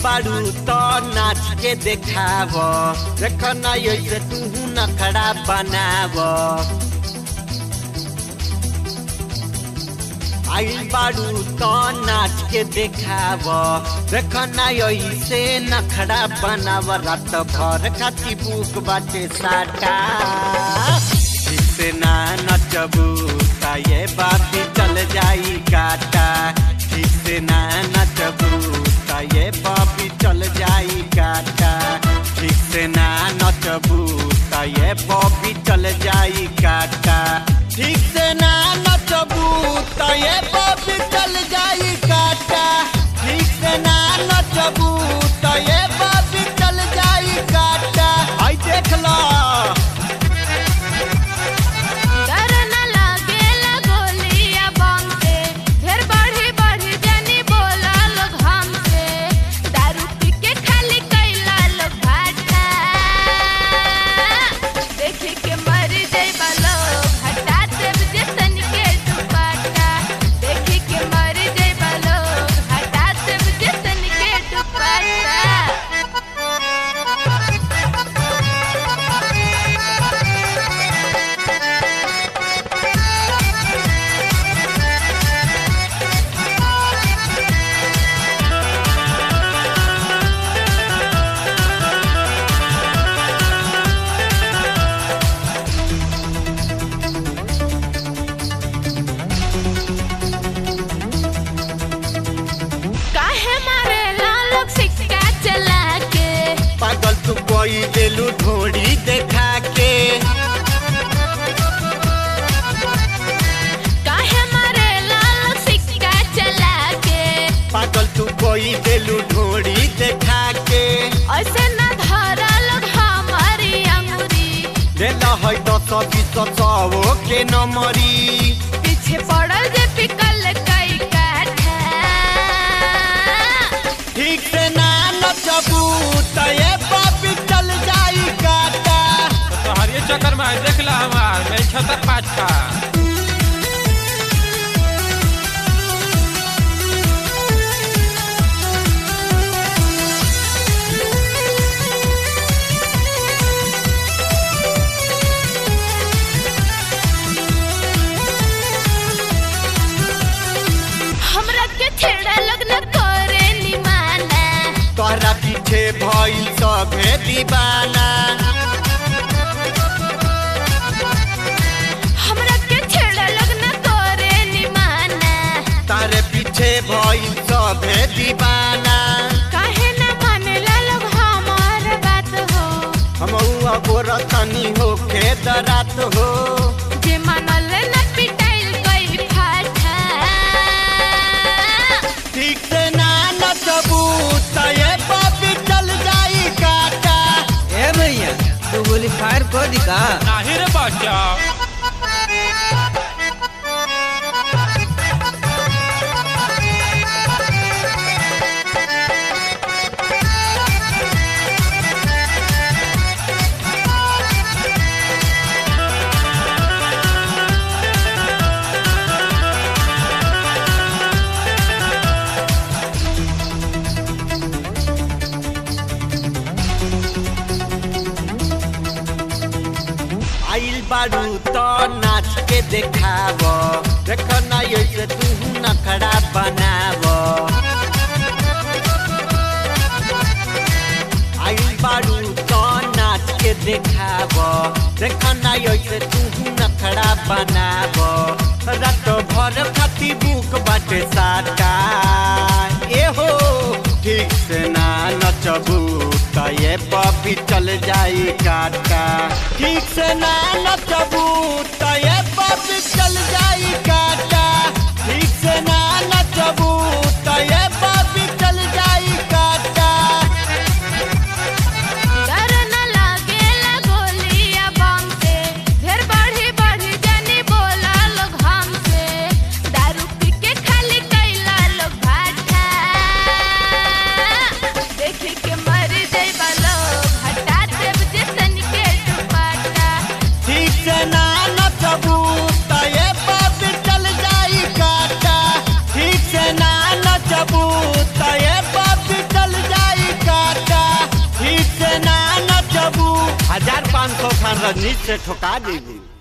बारू तो नाच के देखाव देख ना ऐसे तू नखड़ा बनाव आइल बारू तो नाच के देखाव देख ना ऐसे नखड़ा बनाव रात भर खाती बुक बाटे साटा जिससे ना नचबू ता ये बात चल जाई काटा जिससे ना नचबू ता ये बाबी चल जाई काटा ठीक से ना नचबू ता ये बॉबी चल जाई काटा ठीक से ना नचबू ता ये बॉबी चल जाई काटा ठीक से ना नचबू ता ये बॉबी चल जाई काटा आई देख लो डर न लागेला गोलिया बम से ढेर बढ़ी बढ़ी जनी बोला लोग हमसे दारू पी के खाली कैला लोग भाटा देखे के मर जइबा लोग हटा देब जैसन के दुपट्टा देखे के मर जइबा लोग हटा देब जैसन के दुपट्टा काहे मारेला लोग सिक्का चला के पागल तू कोई देलू ढोड़ी देखा के काहे मारेला लोग सिक्का चला के पागल तू कोई देलू ढोड़ी देखा के ऐसे न धरा लोग हमारी अंगुरी देला है दस बीस सौ के नमरी पीछे पड़ल जे पिकल कई काठा ठीक से ना नचबू त ये पापी चल जाई काटा तो हरिये चक्कर में है, देख ला हमार मैं छतर पाँच का हमरा के छेड़ा लोग न करे निमाना तोहरा पीछे भइल सभे दीवाना हमरा के छेड़ा लोग न करे निमाना तारे पीछे भइल सभे दीवाना काहे न मानेला लोग हमार बात हो हम गोर तनी होके दरात हो जे मानल न पिटाइल कई फाटा ठीक से ना नचबू त ये पापी चल जाई काटा ए भैया तू गोली फायर कर दी का नाही रे बच्चा आइल बारू तो नाच के देखाव देख ना ऐसे तू नखड़ा बनाव आइल बारू तो नाच के देखाव देख ना ऐसे तू नखड़ा बनाव रात भर खाती बुक बाटे साटा ए हो ठीक से ना नचबू त ये बबी चल जाई काटा ठीक से ना नचबू त ये बबी चल जाई काटा ठीक से ना नचबू त ये बबी चल जाई काटा डर न लागेला गोलिया बम से ढेर बढ़ी बढ़ी जनी बोला लोग हमसे दारू पी के खाली कैला लोग भाटा देखे के मर जइबा लोग हटा देब जैसन के दुपट्टा ठीक से ना नचबू त ये बबी चल जाई काटा ठीक से ना नचबू त ये बबी चल जाई सन रजनीश से ठोका देबू